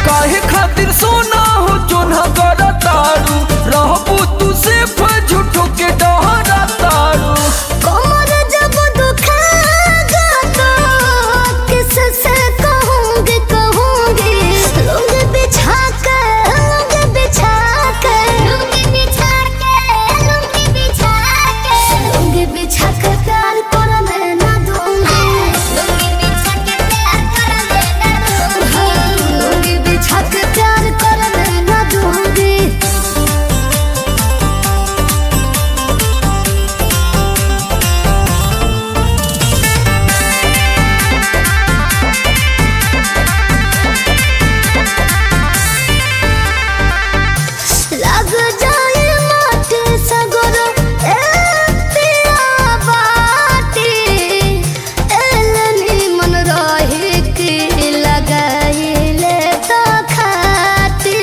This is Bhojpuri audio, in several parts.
काहे खातिर सोना हो जोन्हा कर तारू रहबू तू सिर्फ झूठो के डहरा तारू कमर जब दुखेगा तो किससे कहूँगी कहूँगी लुंग बिछा कर लुंग बिछा कर लुंग बिछा कर लुंग बिछा कर लुंग बिछा कर प्यार करने ना दूँगी लुंग बिछा के प्यार करने ना दूँगी लुंग बिछा के प्यार करने ना दूँगी लग जाए माटी सगरो ए पिया बाटी एलनी मन रहे के लगाइले तो खाती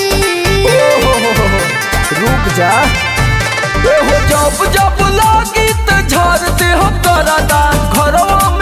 रुक जा एहो जब जब लागी त झाड़ दे हो करदा घरवा